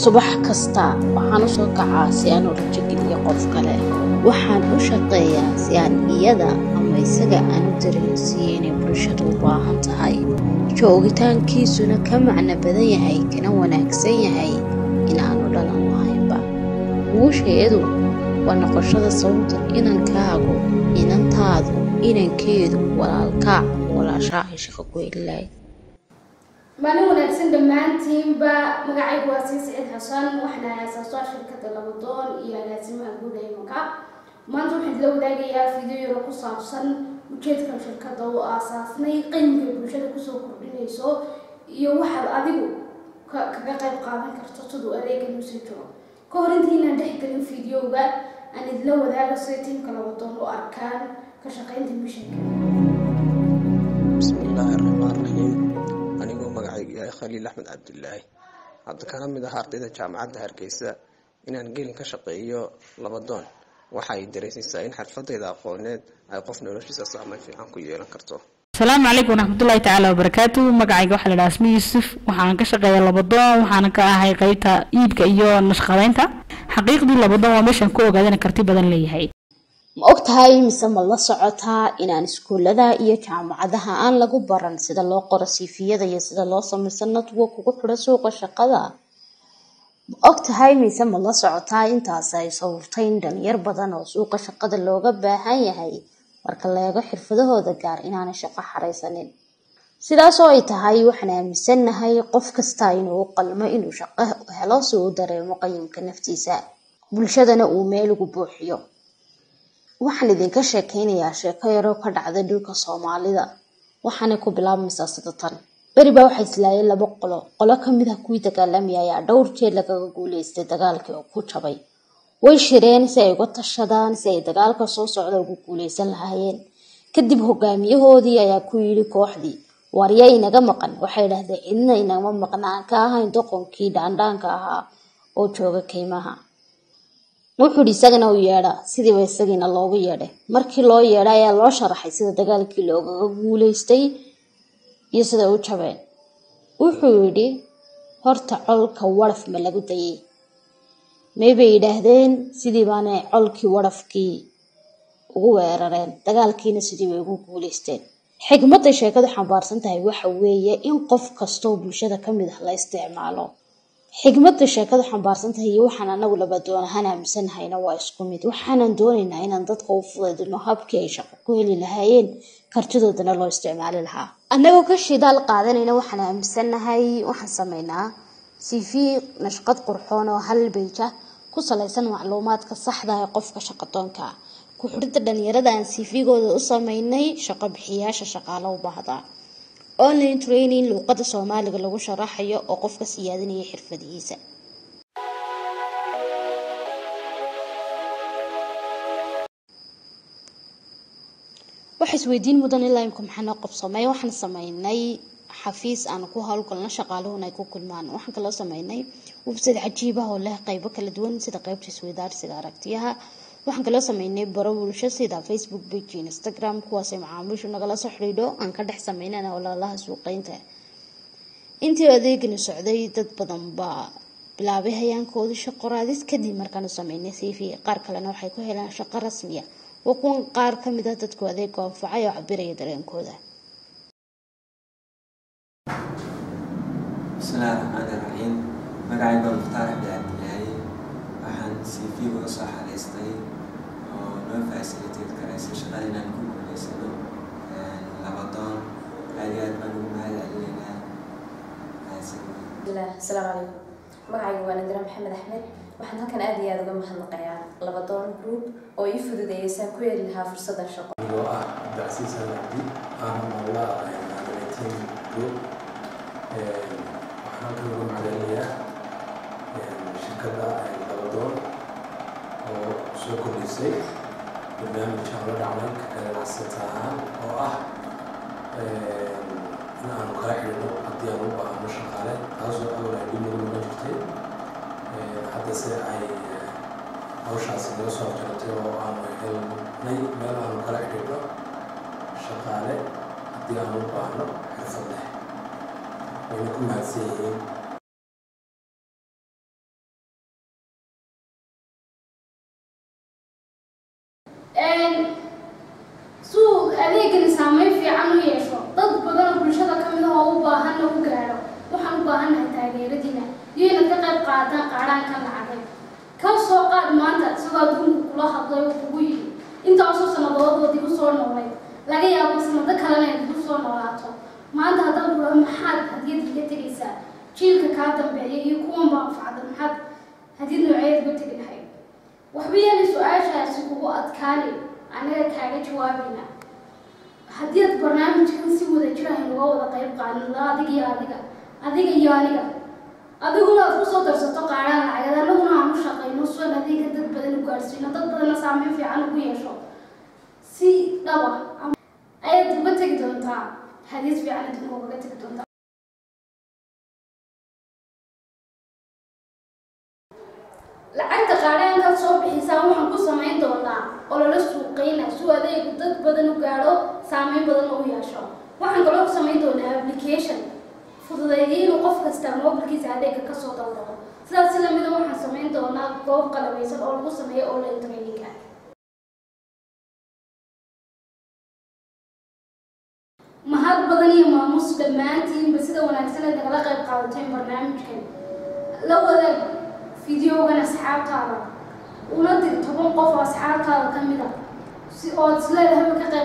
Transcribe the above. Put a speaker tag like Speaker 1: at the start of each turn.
Speaker 1: subax kasta waxaan u soo kacaa si aan u rajogeliyo qof kale waxaan u shaqeeyaa si aan iyada ama isaga aan u dareensiiyo inay bulshadu u baahan tahay joogitaankiisuna ka macno badan yahay kana wanaagsan yahay inaanu dhalan lahaynba guusheedu waa noqoshada sababta inankaagu inantaadu inankeedu walaalkaa walaashaa ay shaqo ku heli lahayd
Speaker 2: maalin wanaagsan dhammaantiinba magacaygu waa sii siciid xasan waxaan aasaaso shirkadda labadoon iyo agaasimaha guud ee maka maanta waxaan la wadaagayaa video yaro ku saabsan ujeedka shirkadda oo aasaasnay qeymiga bulshada kusoo kordhinayso iyo waxaad adigu kaga qayb qaadan karto siduu adeegan usii jiro ka hor intaynaan dhexgelin videoga aan idila wadaago sida tiimka labadoon u arkaan ka shaqaynta mishanka
Speaker 3: bismillaahi raxmaan raxiim anigoo magacaygu yahay khaliil axmed cabdilaahi hadda kana mid ah ardayda jaamacadda hargeysa inaan gelin ka shaqeeyo labadoon waxa ay dareensiisaa in xirfadayda aqooneed ay qof noloshiisa saameyn fiican ku yeelan karto
Speaker 4: asalaamu calaykum waraxmatullaahi tacaala wabarakaatu magacayga waxaa la dhaha asmi yuusuf waxaan ka shaqeeya labadoon waxaana ka ahay qeybta iibka iyo nashqadeynta xaqiiqdii labadoon waa meeshaan ku ogaadana karti badan leeyahay
Speaker 1: ma og tahay mise ma la socotaa inaan iskuullada iyo jaamacadaha aan lagu baran sida loo qoro siifiyada iyo sida loo samaysan network ugu xidho suuqa shaqada ma og tahay mise ma la socotaa intaas ay sababtay in dhalinyar badan oo suuqa shaqada looga baahan yahay marka la eego xirfadahooda gaar inaanay shaqo xaraysanin sidaasoo ay tahay waxaan aaminsannahay qof kasta inuu u qalmo inuu shaqo helo si uu dareemo qayimka naftiisa bulshadana uu meel ugu buuxiyo waxaan idinka sheekeynayaa sheeko yaroo ka dhacday dhulka soomaalida waxaanay ku bilaabmaysaa sida tan beri baa waxaa islaayay laba qolo qolo kamid ah kuwii dagaalamaya ayaa dhowr jeer lagaga guuleystay dagaalkii oo ku jabay way shireen si ay uga tashadaan si ay dagaalka soo socda ugu guuleysan lahaayeen kadib hogaamiyahoodii ayaa ku yidhi kooxdii waarya inaga maqan waxay dhahdeen cidna inagama maqna aan ka ahayn doqonkii dhaandhaanka ahaa oo jooga keymaha wuxuu yidhi isagana u yeedha sidiiba isagiina loogu yeedhay markii loo yeedhay ayaa loo sharaxay sida dagaalkii loogaga guuleystay iyo sida u jabeen wuxuu yidhi horta colka waraf ma lagu dayay may bay yidhaahdeen sidii baanay colkii warafkii ugu weerareen dagaalkiina sidii bay ugu guuleysteen xigmadday sheekadu xambaarsan tahay waxa weeye in qof kastoo bulshada ka mid ah la isticmaalo xigmadda sheekadu xambaarsan tahay iyo waxaan anagu labadoon ahaan aaminsannahayna waa isku mid waxaanan doonaynaa inaan dadka u fudaydino habkii ay shaqo ku heli lahaayeen kartidoodana loo isticmaali lahaa annagoo ka shidaal qaadanayna waxaan aaminsannahay waxaan sameynaa cv nashqad qurxoon oo hal beija ku salaysan macluumaadka saxda ee qofka shaqadoonka ku xidhidda dhalinyarada aan cv-gooda u sameynay shaqo bixiyaasha shaqaalo u baahda online training luuqada soomaaliga lagu sharaxayo oo qofka siyaadinaya xirfadihiisa waxa isweydiin mudan ilaa imka maxaa noo qabsamay waxaan sameynay xafiis aan ku howlgalno shaqaaluhuna ay ku kulmaan waxaan kaloo sameynay website cajiib ah oo leh qeybo kala duwan sida qeybta isweydaarsiga aragtiyaha waxaan kaloo sameynay baro bulsho sida facebook page instagram kuwaasay macaamiishu nagala soo xidhiidho aan ka dhex sameynana walaalaha suuqeynta intii adeegani socday dad badan baa bilaabay hayaankoodii shaqo raadis kadib markaanu sameynay cv qaar kalena waxay ku helaan shaqo rasmiya waa kuwan qaar kamid ah dadku adeega anfacay oo cabiraya dareenkooda
Speaker 5: bismillaahi raxmaani raxiim magacayga waa mukhtaar cabdi cabdilaahi waxaan cv uga soo xariistay oo noo facilitate karaysa shaqada inaan ku guuleysano labadoon aad iyo aad baan ugu mahad celinaynaa
Speaker 6: asalaamu calaykum magacayga waa nadira maxamed axmed waxaan halkan aad iyo aada uga mahadnaqayaa labadoon group oo ii fududeeyay saan ku heli lahaa fursaddan shaqo
Speaker 7: anigoo ah abdicasiis alabdi aan maamula team group waxaan ka uga macdalinayaa shirkadda labadoon oo soo kordhisay barnaamij aan la dhacnay ganacsata ahaan oo ah in aanu kala xidhino haddii aan u baahno shaqaale taasoo awal ay dhib nagu noqon jirtay haddase ay hawshaasi naga soo jartay oo aanu helnay meel aanu kala xidhino shaqaale haddii aan u baahno xirfad leh wayna ku mahadsan yihiin
Speaker 2: qaataan qaadhaankan lacagay ka soo qaad maanta isagoo adduunku kula hadlay oo kugu yidhi intaasoo sannadoodoo dib u soo noolay laga yaabo sanado kalena ay dib u soo noolaato maanta haddaan kula maxaad hadiyad iga tegaysaa jiilka kaa dambeeya iyo kuwan baa anfacda maxaad hadiyad nooceed uga tegi lahayd waxba yeeli su-aashaasi kugu adkaani anaga kaaga jawaabayna haddii aad barnaamijkan si wada jir ah inaga wada qayb qaadno adiga iyo adiga adiga iyo aniga adiguna aad kusoo darsato qaadhaan lacagad anaguna aan u shaqayno suan adeega dad badan u gaadhsiino dad badanna saameyn fiican ugu yeesho si dhaba ayaad uga tegi doontaa hadiyad fiican adduunka ugaga tegi doontaa lacagta qaadhaankaad soo bixisaan waxaan ku samayn doonaa ololo suuqeyna suu adeegu dad badan u gaadho saameyn badan u yeesho waxaan kaloo ku samayn doonaa application fududeeyay inuu qof kasta mobilkiisa adeega kasoo daldalo sidaas si lamida waxaan samayn doonaa goob qalabaysan oo lagu sameeyo online traininga mahad badan iyo maamuus dhammaantiinba sida wanaagsan ay nagala qayb qaadateen barnaamijkan la wadaag fideogan asxaabtaada una dir toban qof oo asxaabtaada ka mid a si ood isleedahay ka qayb